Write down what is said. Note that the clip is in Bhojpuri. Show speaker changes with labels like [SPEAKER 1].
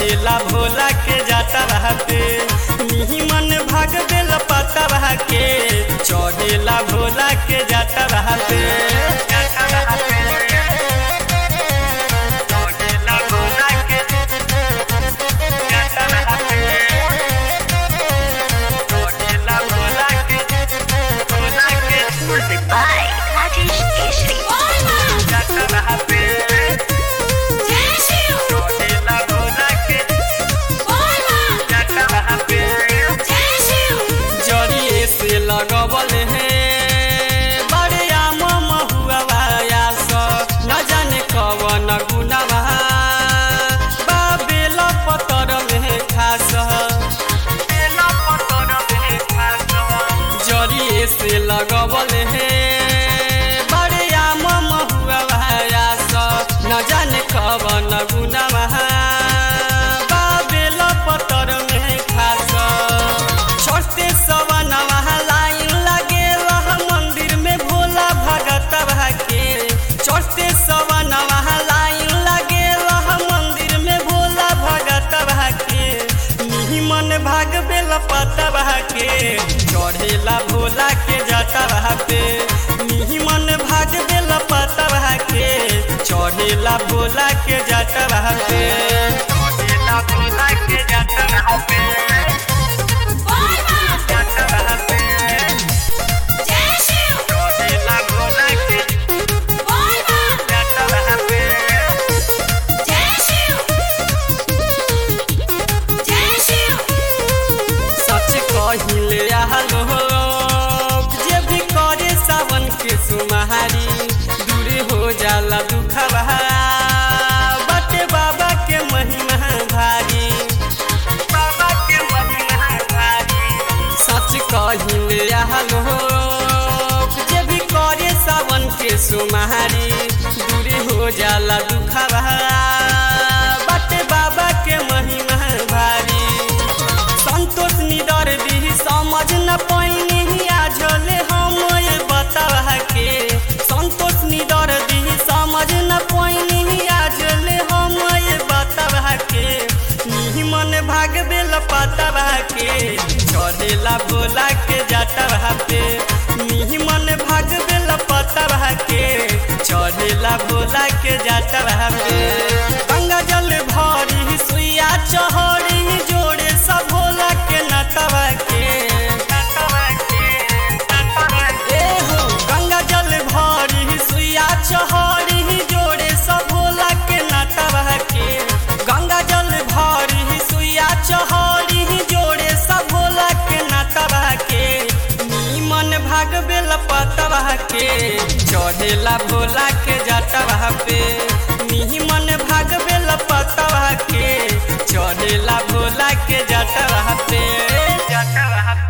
[SPEAKER 1] चढ़ेला भोला के जाता रहा पे मिही मन भाग बेल पता रहा के चढ़ेला भोला के जाता रहा पे जाता रहा पे। चढ़ेला भोला के जाता रहा पे। चढ़ेला भोला के भोला के
[SPEAKER 2] Music by Rajesh Keshri.
[SPEAKER 1] जाता रहा पे चढ़ेला भोला के जाता रहा पे जड़िए से लगबल है बड़े आम महुआ न जाने कवन गुनवा बाबेल पतर में खास जड़िए से लगबल है बड़े आम महुआ न जाने कवन गुनवा बाबेल पतर में खास छोटे सवनवा लाइन लगे रह मंदिर में भोला भगत के छोटे सवनवा लाइन लगे रह मंदिर में भोला भगत के मिही मन भाग बेल पता के चढ़ेला भोला के जाता पे मिही मन भाग बेल पता के चढ़ेला भोला के जाता पे चढ़ेला भोला के जाता पे जाता रहा पे चढ़ेला भोला के जाता रहा पे सच कहिले आलो जे भी करे सावन के सुमारी दूर हो जाला दुखवा बटे बाबा के महिमा भारी बाबा के महिमा भारी सच कहिले आलो जे भी करे सावन के सुमारी दूर हो जाला दुखवा बटे बाबा के महिमा भारी संतोष निडर दी समझ न पैनी आझले हम ये बतावा के संतोष निडर दी समझ न पैनी आझले हम ये बतावा के मिही मन भाग बेल पतावा के चढ़ेला भोला के जाता पे मिही मन भाग बेल पतावा के चढ़ेला भोला के जाता पे गंगा जल भरी सुइया चहरी जोड़े सब भोला के नटवा के ए हो गंगा जल भरी सुइया चहरी जोड़े सब भोला के नटवा के गंगा जल भरी सुइया चहरी जोड़े सब भोला के नटवा के नीमन भाग बेल पतवा के चढ़ेला भोला के जटवा पे नीमन भाग बेल पतवा के चढ़ेला भोला के जटवा पे जटवा